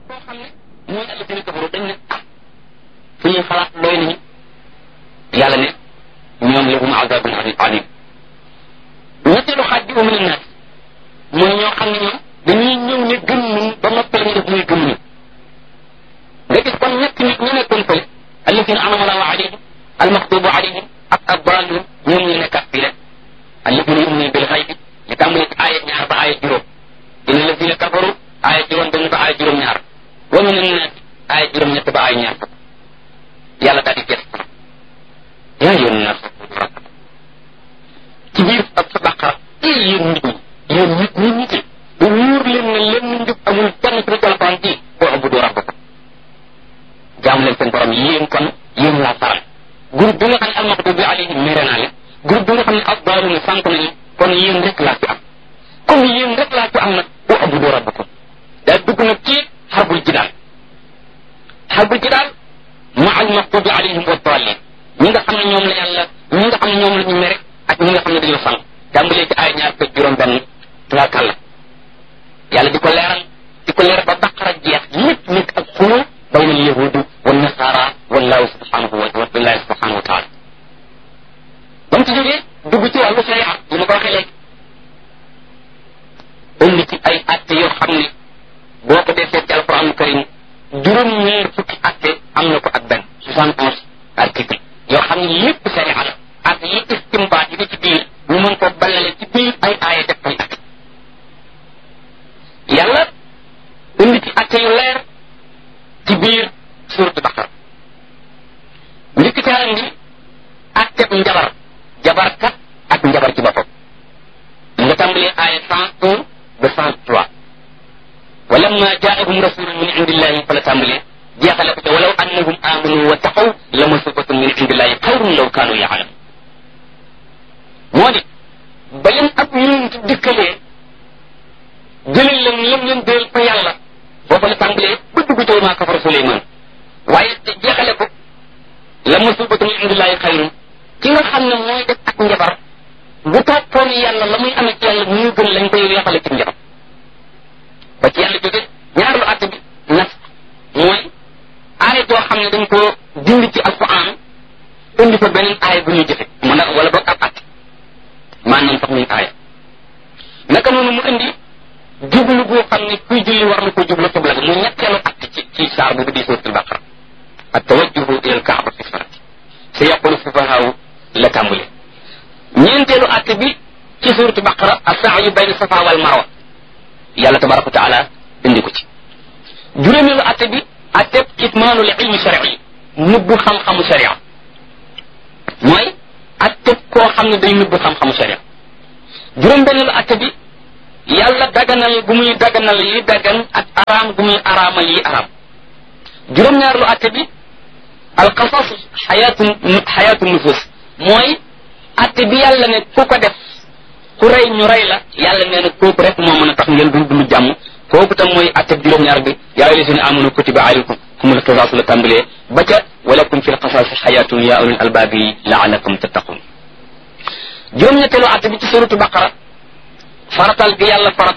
koo xam ne mooy alladina kafaru dañ ne ah fu ñuy xalaat doy nañu yàlla ne ñoom lahum azabun alim ñetteelu xaaj bi min annaas mooy ñoo xam ne ñoom dañuy ñëw ne gëm nañ ba noppal ñu def muy gëm nañ nga gis kon ñett nit ñu nekkoon fële alladina anama allahu alayhim almaxtubu alayhim ak addalun ñoom ñu nekkat fii rek alladina yuminuna bil xaybi li tàmbali ci aaya ñaar ba aaya juróom dina alladina kafaru aaya juróom dañu ba aaya juróom ñaar wa min annaas aaya juróom ñett ba aaya ñaar fukk yàlla daal di gës yaa yoon naas ci biir ak sa baqara i yéen nit ñi yéen nit ñi nit ñi bu wóor leen ne lenn njub amul kenn ci alquran ci boo abudu rabbakum jaam leen seen borom yéen kon yéen laa faral groupe bi nga xam ne almaxdubi alayhim mere naa leen groupe bi nga xam ne addaaluna sànq nañu kon yéen rek laa fi am comme yéen rek laa fi am nag boo abudu rabbakum daa dugg nag ci xarbul jidaal xarbul jidaal ma almaxdubi alayhim wa dallin ñi nga xam ne ñoom la yàlla ñi nga xam ne ñoom la ñu mere ak ñi nga xam ne dañoo sànq tàmbalee ci ay ñaar fekk juróom benn tubaarkàlla yàlla di ko leeral di ko leeral ba baqara jeex lépp nekk ak xuloo bayna al yahudi wa nasara wallahu subhanahu wa billahi subhanahu wa taala ba mu ci jógee dugg ci wàllu sharia li ma ko waxee léegi indi ci ay atte yoo xam ne boo ko defee ci alquran karim juróom ñeer fukki atte am na ko ak benn soixante onze article yoo xam ne lépp sharia la ak yi istimbaat yi ne ci biir ñu mën ko ballale ci biir ay aaya def ay atte yàlla indi ci atte yu leer ci biir suuratu baqara njëkk ca indi atteb njabar jabarkat ak njabar ci boppam nga tàmbalee aaya cent un ba cent trois walamma jaahum rasulun min indillahi fa la tàmbalee jeexale ko ca walaw annahum amanu wa taqaw la masubatun min indillahi xayrun law kaanu yaalamun moo di ba leen ab yonent dikkalee jëlal leen lam leen déel fa yàlla booba la tàmbalee ba dugg ci maa kafara Suleymaan waaye te jeexale ko la masubatun min indillahi xayrun ki nga xam ne mooy def ak njabar bu toppoon yàlla la muy amee ci yàlla mu gën lañ koy weexale ci njabar ba ci yàlla jóge ñaareelu àtt bi nas mooy aaya joo xam ne dañ ko dindi ci alquran indi fa beneen aaya bu ñuy jëfe mu ne wala boog ab àtt maanaam sax muy aaya naka noonu mu indi jublu boo xam ne kuy julli war na ko jublu xibla bi mu ñetteelu àtt ci ci saar bu di suuratul baqara ak tawajjuhu ila alkaaba fi salati sa yaqulu sufahaaw la tàmbule ñeenteelu àtt bi ci suuratu baqara as-sa'yu bayna safa wal marwa yàlla tabaraka wa taala indi ko ci juróomeelu àtt bi àtteb kitmaanul ilmi shari'i nëbbu xam-xamu sharia mooy àtteb koo xam ne day nëbbu xam-xamu sharia juróom-benneelu àtt bi yàlla daganal gu muy daganal yi dagan ak araam gu muy araamal yi araam juróom-ñaareelu àtt bi alqasas xayaatu xayaatu nufus mooy atte bi yàlla ne ku ko def ku rey ñu rey la yàlla nee na kooku rek moo mën a tax ngeen dund dund jàmm kooku tam mooy atte bi juróom-ñaar bi yaa ayyuha llazina amanu kutiba alaykum kumul qisaasu la tàmbalee ba ca walakum fi lqasaasi xayaatun yaa ulil albaabi laalakum tattaqun juróom-ñetteelu atte bi ci suratu baqara faratal gi yàlla faratal